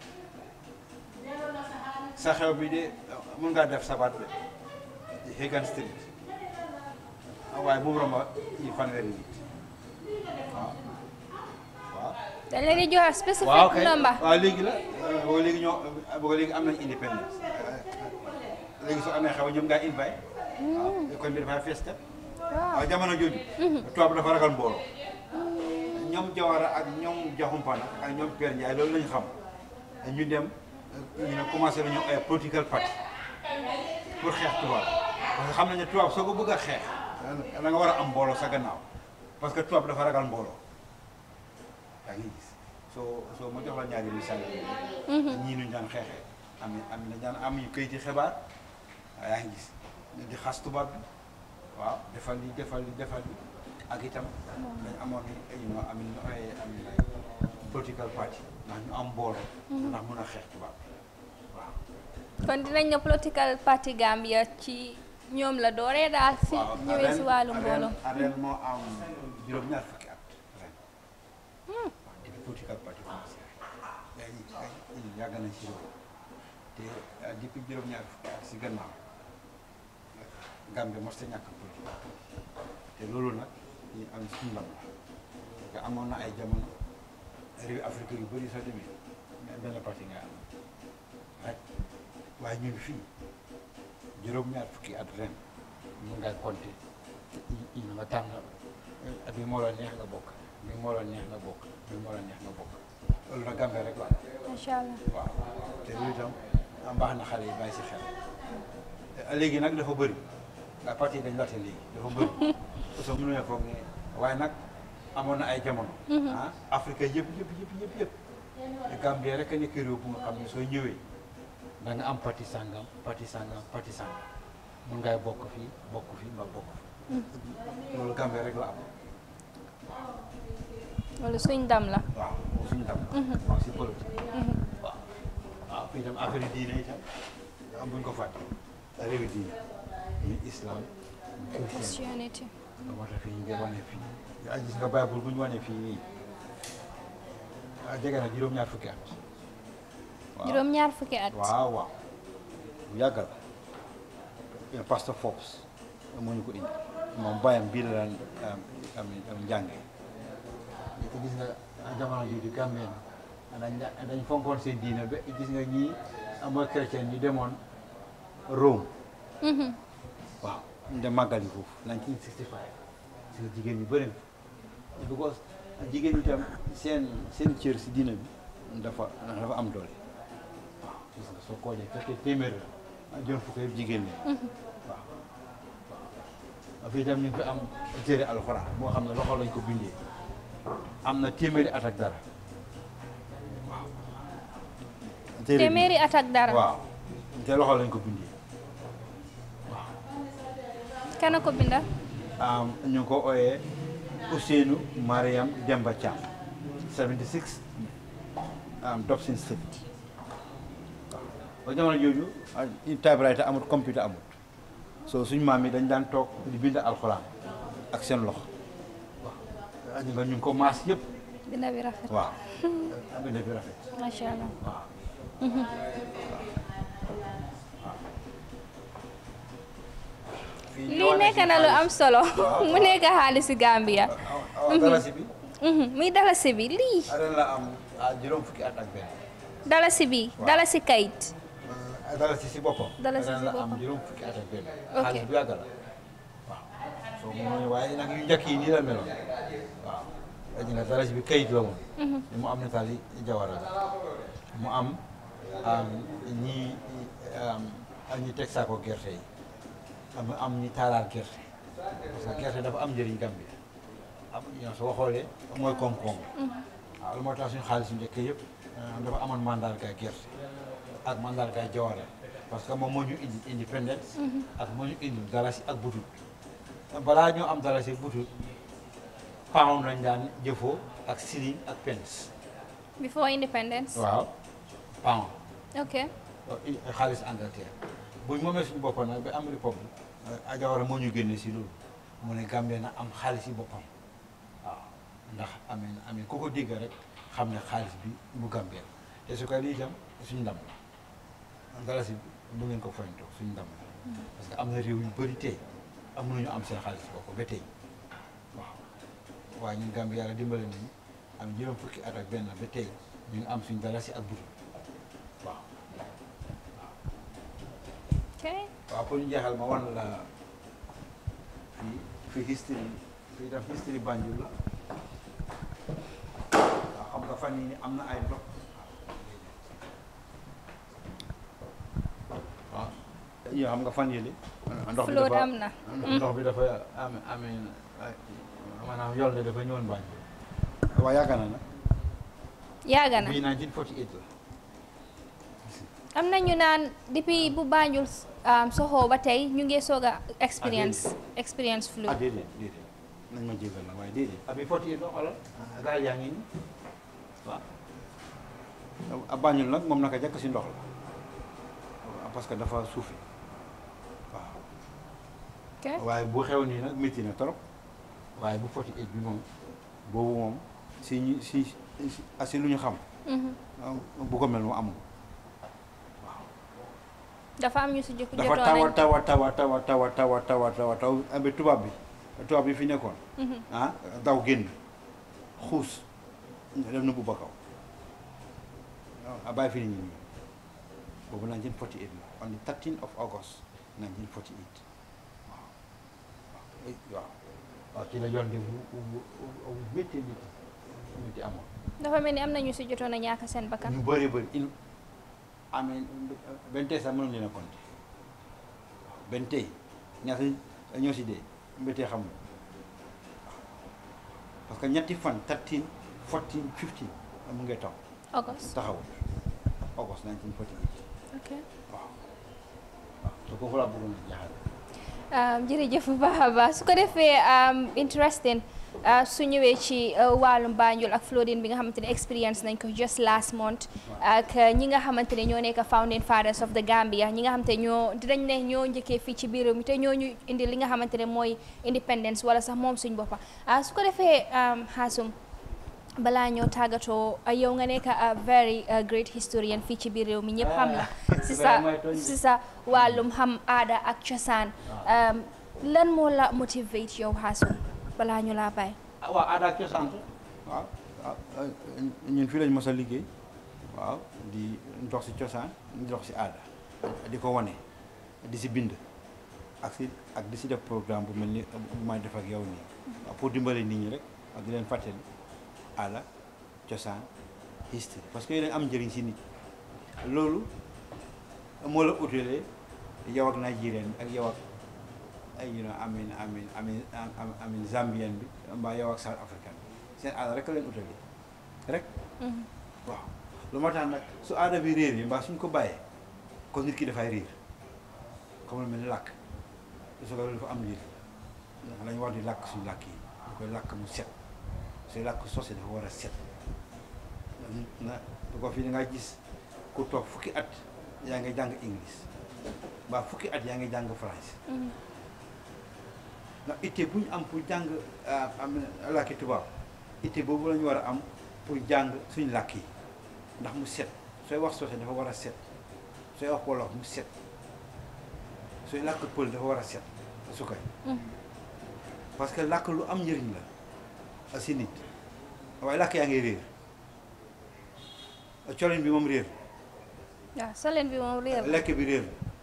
Speaker 2: sa xew bi de mën ngaa def sabat de Hagan Street waaye bu mu romba yi fanweeri nit waaw waaw
Speaker 1: dañ leen di joxe
Speaker 2: waaw
Speaker 1: specific
Speaker 2: kay
Speaker 1: number
Speaker 2: waaw léegi la boo léegi ñoo boo léegi am nañ indépendance léegi soo amee xew ñoom ngaa invite waaw kon bi dafay fees kat waaw jamono jooju tubaab dafa ragal mbooloo ñoom Jawara ak ñoom Jaxumpana ak ñoom Père Ndiaye loolu lañu xam ñu dem ñu ne commencé nañu ay political party pour xeex tubaab parce que xam nañ ne tubaab soo ko bëgg a xeex da nga war a am mbooloo sa gannaaw parce que tubaab dafa ragal mbooloo yaa ngi gis soo soo ma jox la ñaari misaal yi ñii nuñ daan xeexee am am na daan am ñu kayiti xibaar waaw yaa ngi gis di xas tubaab bi waaw defal li defal li defal li ak itam dañ amoon ñu know am ñu ay am ay political party ndax ñu am mbooloo ndax mun a xeex tubaab bi waaw
Speaker 1: kon dinañ ne political party Gambia ci ñoom la dooree daal si
Speaker 2: waaw
Speaker 1: ñëwee si wàllu
Speaker 2: ren-
Speaker 1: mbooloo
Speaker 2: ren ren moo am juróom-ñaar fukki at ren waaw depuis political party commencé yaa ngi yaa ngi yàgg nañ si réew te ah, depuis juróom-ñaar fukki at si gannaaw Gambie mos ta ñàkk politique te loolu nag ñu am suñu ndam la parce que amoon na ay jamono réew Afrique yu bëri soo demee mais benn parti nga am rek waaye ñu ngi fii juróom-ñaar fukki at ren mun ngaa compter yi nga tànn at bi moo la neex nga bokk bi moo la neex nga bokk bi moo la neex nga bokk loolu nag Gambie rek la
Speaker 1: macha allah
Speaker 2: waaw te loolu itam am baax na xale yi bàyyi si xel te léegi nag dafa bëri ndax parti yi dañ laajte léegi dafa bëri parce que mënuñu foog ne waaye nag amoon na ay jamono. ah Afrique yëpp yëpp yëpp yëpp yëpp te Gambie rek a nekk réew bu nga xam ne soo ñëwee da nga am parti sangam parti sangam parti sangam mun ngay bokk fii bokk fii nga bokk fii. loolu Gambie rek la am
Speaker 1: loolu suñ ndam la
Speaker 2: waaw suñu ndam. waaw si politique. waaw waaw fii itam affaire yi diine itam am buñ ko fàtte réewi diine muy islam muy chrétien
Speaker 1: Christianity
Speaker 2: nga moo tax fii ñu ngi wane fii yaa gis nga Bible bu ñu wane fii nii ah jege na juróom-ñaar fukki at waaw
Speaker 1: juróom-ñaar fukki at
Speaker 2: waaw waaw bu yàgg la pasteur Forbes moo ñu ko indi moom bàyyam bii la daan am am am njànge te gis nga jamono jooju Gambie na dañ dañ fonkoon seen diine ba gis nga ñii mooy chrétien ñu demoon Rome
Speaker 1: Mhm.
Speaker 2: waaw ñu dem màggal yi foofu 1965 si nga jigéen ñu bëri na because jigéen ñi tam seen seen cër si diina bi dafa dafa am doole waaw gis nga soo ko wàññee fekkee téeméer la joon fukk yëpp jigéen ñi waaw waaw fii tam ñu ngi fi am téere alxuraan moo xam ne loxo lañ ko bindee am na téeméeri at ak dara waaw téere bi-
Speaker 1: téeméeri at ak dara
Speaker 2: waaw te loxo lañ ko bindee
Speaker 1: kana ko binda
Speaker 2: Um, ñu ngi ko ooyee Ousseynou Mariam Demba Thiam 76 um, Dobson Street waaw ba jamono jooju ah, typewriter amut computer amut so suñ maam yi dañ daan toog di bind alxuraan ak seen loxo waaw ñu nga ñu ngi ko maas yëpp
Speaker 1: binda bi rafet
Speaker 2: waaw bind bi rafet
Speaker 1: macha allah
Speaker 2: waaw
Speaker 1: lii nekk na lu am solo mu nekk xaalisi Gambia
Speaker 2: waaw dalasi bi
Speaker 1: Mhm, muy dalasi bi lii
Speaker 2: ren la am ah, juróom fukki at ak benn
Speaker 1: dalasi bi
Speaker 2: Waaw.
Speaker 1: dalasi kayit
Speaker 2: dalasi si boppam.
Speaker 1: Dalasi si
Speaker 2: ren la am
Speaker 1: boppam.
Speaker 2: juróom fukki at ak benn.
Speaker 1: Ok.
Speaker 2: xaalis bu yàgg la waaw. soo mu waaye nag yu njëkk yi nii la meloon waaw. dañu ne dalasi bi kayit la woon. mu am nataal yi jawara la mu am am ñi am am ñi teg saako gerte yi am am ñi taalaal gerte parce que gerte dafa am njëriñ Gambie am ñoo soo xoolee mooy koom-koom waaw lu moo tax suñu xaalis yu njëkk yëpp dafa amoon mandarga gerte ak mandargaay Jawara parce que moom moo ñu indi independence ak moo ñu indi dalasi ak butut balaa ñoo am dalasi ak butut pound lañ daan jëfoo ak shilling ak pence
Speaker 1: before independence.
Speaker 2: waaw pound
Speaker 1: ok
Speaker 2: xaalis Angleterre buñ moomee suñu boppam nag ba am république Jawara moo ñu génne si loolu mu ne Gambie na am xaalis yi boppam waaw ndax amee amee ku ko dégg rek xam ne xaalis bi bu Gambie la te su ko lii itam suñu ndam la dalasi bi bu ngeen ko foyantoo suñu ndam la parce que am na réew yu bëri tey amuñu am seen xaalis bopp ba tey waaw waaye ñun Gambie yàlla dimbale nañu am juróom fukki at ak benn ba tey ñu ngi am suñu dalasi ak butu waaw
Speaker 1: ok
Speaker 2: waaw pour ñu jeexal ma wan la fii fii history fii daf history Banjul la waaw xam nga fan yii ni am na ay ndox waaw yoo xam nga fan yii ndox bi
Speaker 1: flood
Speaker 2: dafa
Speaker 1: am na.
Speaker 2: ndox bi dafa amee amee maanaam yool de dafa ñëwoon Banjul waaw yaakaar na nag
Speaker 1: yàgg na
Speaker 2: bii 1948 la
Speaker 1: am na ñu naan depuis bu Banjul um, soxoo ba tey ñu ngi soog a experience experience
Speaker 2: ah
Speaker 1: flood.
Speaker 2: déedéet déedéet nañ ma jégal nag waaye déedéet abi foti do xoolal gaal yaa ngi nii waaw a Banjul nag moom naka jàkk si ndox la waaw parce que dafa suufi waaw
Speaker 1: ok
Speaker 2: waaye bu xew nii nag métti na trop waaye bu foti bi moom boobu moom si ñu si si asi lu ñu xam
Speaker 1: Mhm.
Speaker 2: bu ko mel mu amul
Speaker 1: dafa am ñu si jëkk
Speaker 2: dafa
Speaker 1: jotoon
Speaker 2: tawa
Speaker 1: nañ
Speaker 2: tawa tawa tawa tawa tawa tawa tawa taw abe tubaab bi tubaab bi fi nekkoon
Speaker 1: Mhm.
Speaker 2: ah daw génn xuus dem na bu ba kaw a bàyyi fi nit ñi boobu 1948 la on the 13 of August 1948 waaw waaw waaw waaw ci la yoon de bu bu bu métti métti métti amoon
Speaker 1: dafa mel ni am na ñu si jotoon a ñàkk seen bakkan.
Speaker 2: ñu bëri bëri in amee benn tey sax mënuñu leen a compter waaw benn tey ñaata ñoo si dee mbétee xam nga parce que ñetti fan 13 14 15 mu ngay taw
Speaker 1: August
Speaker 2: taxawul August 1948
Speaker 1: ok
Speaker 2: waaw waaw te kooku laa bëggoon a jaaxal
Speaker 1: Um, jërëjëf bu baax a baax su ko defee um, interesting uh, su ñëwee ci uh, wàllum Banjul ak flooding bi nga xamante ne experience nañ ko just last month ak uh, ñi nga xamante ne ñoo nekk founding fathers of the Gambia ñi nga xamante ne ñoo dinañ ne ñoo njëkkee fii ci biir réew mi te ñoo ñu indi li nga xamante ne mooy independence wala sax moom suñ boppa ah su ko defee um, Hassoum balaa ñoo tàggatoo uh, yow nga nekk a very uh, great historian fii ci biir réew mi ñëpp xam la si sa si sa wàllum xam aada ak cosaan um, lan moo la motivate yow Hassoum balaa ñu laa bàyyi
Speaker 2: ah waaw aada ak cosaan waaw waaw ñun fii lañ mos a liggéey waaw di dox si cosaan di dox si aada di ko wane di si bind ak si ak di si def programme bu mel ni bu may def ak yow nii waaw pour dimbale nit ñi rek ak di leen fàttali aada cosaan history parce que yooyu dañ am njëriñ si nit loolu moo la utalee yow ak Nigérian bi ak yow ak ay you know amin amin amin am- amin Zambien bi mbaa yow ak South African bi seen aada rek a leen utalee rek
Speaker 1: Mhm.
Speaker 2: waaw lu ma tax nag su aada bi réer yi mbaa suñ ko bàyyee kon nit ki dafay réer comme lu mel ni làkk su ko dafa am njëriñ ndax lañu war di làkk suñu làkk yi ñu koy làkk mu set suy làkk sosé dafa war a set na du ko fii da nga gis ku toog fukki at yaa ngi jàng english mbaa fukki at yaa ngi jàng français
Speaker 1: Mhm.
Speaker 2: ndax itte bu ñu am pour jàng ah, am làkki tubaab itte boobu la ñu war a am pour jàng suñu làkk yi ndax mu set sooy wax soose dafa war a set sooy wax wolof mu set sooy làkk pël dafa war a set su koy
Speaker 1: Mhm.
Speaker 2: parce que làkk lu am njëriñ la si nit waaye làkk yaa ngi réer colin bi moom réer
Speaker 1: waaw soleen bi moom réer la
Speaker 2: lekk bi réer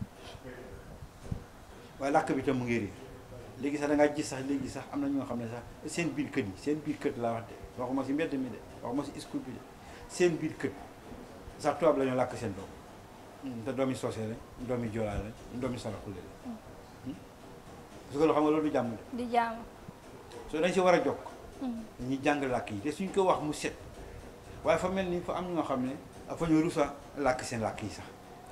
Speaker 2: waaye làkk bi tam mu ngi réer léegi sax da ngaa gis sax léegi sax am na ñoo xam ne sax seen biir kët yi seen biir kët laa wax de waxuma si mbedd mi de waxuma si school bi de seen biir kët sax tubaab la ñu làkk seen doom te doomi soose la doomi joolaa la doomi saraxule la parce que loo xam nga loolu du jàmm de
Speaker 1: di jaamu
Speaker 2: soo dañ si war a jokk
Speaker 1: Mhm.
Speaker 2: dañuy jàng làkk yi te suñ ko wax mu set waaye fa mel ni fa am ñoo xam ne fa ñu rusa làkk seen làkk yi sax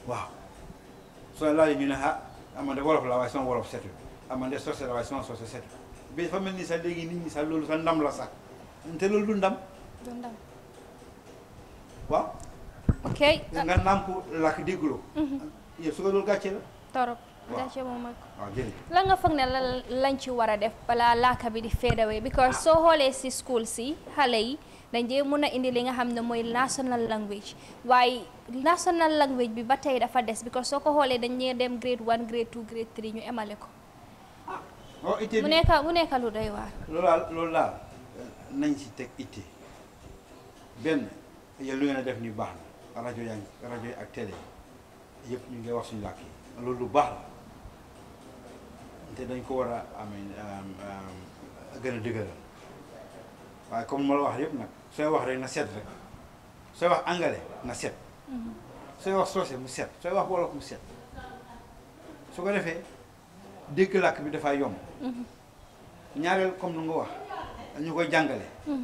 Speaker 2: waaw soo laajee ñu ne ah man de wolof la waaye sama wolof setul ah man de soose la waaye sama soose setul bi dafa mel ni sax léegi nit ñi sax loolu sax ndam la sax te loolu du ndam
Speaker 1: du ndam
Speaker 2: waaw
Speaker 1: ok
Speaker 2: nga nàmp làkk dégguloo yow su ko loolu gàcce la
Speaker 1: torop
Speaker 2: Waaw.
Speaker 1: gàcce moom ak
Speaker 2: waaw jërëjëf
Speaker 1: lan nga foog ne la lañ ci war a def balaa laaka bi di fade away because soo xoolee si school si xale yi dañ dee mun a indi li nga xam ne mooy national language waaye national language bi ba tey dafa des because soo ko xoolee dañ dee dem grade one grade two grade three ñu emale ko
Speaker 2: waaw itte
Speaker 1: mu
Speaker 2: bi
Speaker 1: nekka mu nekka lu doy waar
Speaker 2: loolu daal loolu daal nañ si teg itte benn yéen lu ngeen a def ni baax na rajo yaa ngi rajo yi ak télé yi yëpp ñu ngi wax suñu làkk yi loolu lu baax la te dañ ko war a amee gën a dëgëral waaye comme ma la wax yëpp nag sooy wax rek na set rek sooy wax anglais na set sooy wax soose mu set sooy wax wolof mu set su ko defee dégg làkk bi dafay yomb ñaareel comme nu nga wax ñu koy jàngale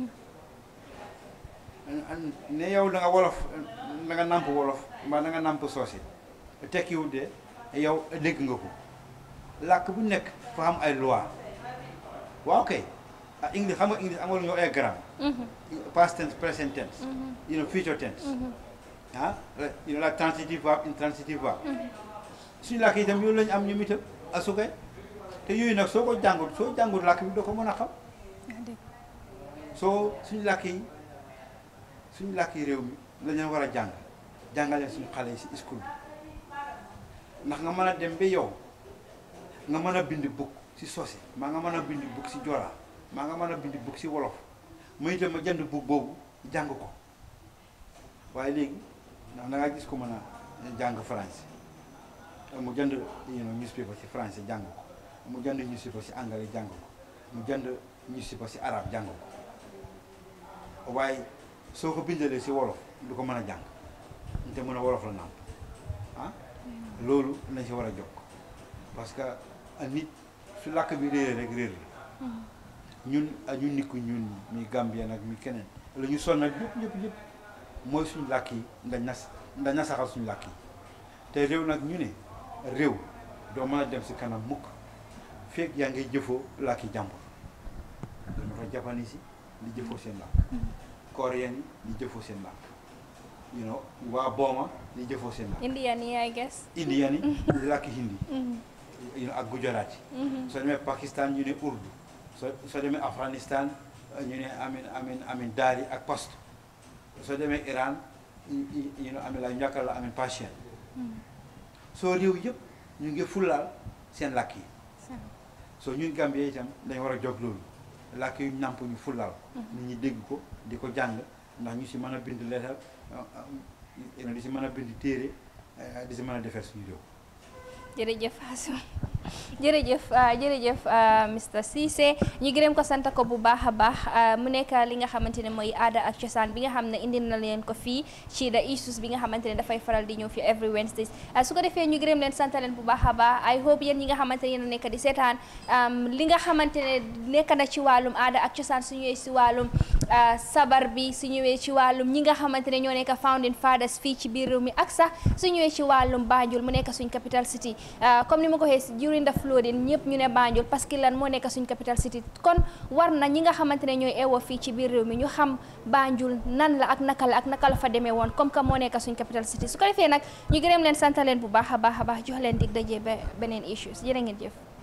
Speaker 2: ne yow da nga wolof da nga nàmp wolof mbaa da nga nàmp soose tekkiwul de yow dégg nga ko làkk bu nekk fa am ay loi waaw kay ah english xam nga english am nga lu ñu ay grammar past tense present tense you know future tense ah you know like transitive verb intransitive verb suñu làkk itam yooyu lañu am ñoom itam asukay te yooyu nag soo ko jàngut soo jàngut làkk bi doo ko mën a xam soo suñu làkk yi suñu làkk yi réew mi la ñu war a jàng jàngaleen suñu xale yi si school bi ndax nga mën a dem ba yow nga mën a bind bukk si soose maa nga mën a bind bukk si joolaa maa nga mën a bind bukk si wolof ma itam ma jënd bukk boobu jàng ko waaye léegi ndax da ngaa gis ko mën a jàng français mu jënd you know newspaper si français jàng ko mu jënd newspaper si anglais jàng ko mu jënd newspaper si arabe jàng ko waaye soo ko bindalee si wolof du ko mën a jàng te mën a wolof la nàmp ah loolu nañ si war a jokk parce que nit su làkk bi réeré rek réer la ñun ñu nikku ñun mi Gambien ak mi keneen la ñu sonnal yëpp yëpp yëpp mooy suñu làkk yi nga nas nga nasaxal suñu làkk yi te réew nag ñu ne réew doo mën a dem si kanam mukk fekk yaa ngay jëfoo làkki jàmbur dama fa japanese yi di jëfoo seen làkk coréen yi di jëfoo seen làkk you know waa booma di jëfoo seen làkk
Speaker 1: Indian yi I guess
Speaker 2: indian yi di làkki hindi you know ak gujarat yi soo demee Pakistan ñu ne urdu soo soo demee Afghanistan ñu ne amin amin amin daari ak pasto soo demee Iran you know amin la ñàkkal la amin pasien soo réew yëpp ñu ngi fullaal seen làkk yi soo ñun Gambie itam dañ war a jóg loolu làkk yu nàmp ñu fullaal nit ñi dégg ko di ko jàng ndax ñu si mën a bind leetal di si mën a bind téere di si mën a defar suñu réew
Speaker 1: jërëjëf Asou jërëjëf jërëjëf Mr Ceesay ñu gërëm ko sant ko bu baax a baax mu nekk li nga xamante ne mooy aada ak cosaan bi nga xam ne indi na leen ko fii ci the issues bi nga xamante ne dafay faral di ñëw fii every Wednesdays su ko defee ñu gërëm leen sant leen bu baax a baax I hope yéen ñi nga xamante ne yéen a nekk di seetaan li nga xamante ne nekk na ci wàllum aada ak cosaan su ñëwee si wàllum sabar bi su ñëwee ci wàllum ñi nga xamante ne ñoo nekk founding fathers fii ci biir réew mi ak sax su ñëwee ci wàllum Banjul mu nekk suñ capital city comme ni ma ko waxee during the flooding ñëpp ñu ne Banjul parce que lan moo nekk suñ capital city kon war na ñi nga xamante ne ñooy eewoo fii ci biir réew mi ñu xam Banjul nan la ak naka la ak naka la fa demee woon comme que moo nekk suñ capital city su ko defee nag ñu gërëm leen sant leen bu baax a baax a baax jox leen dig daje ba beneen issues jërë ngeen jëf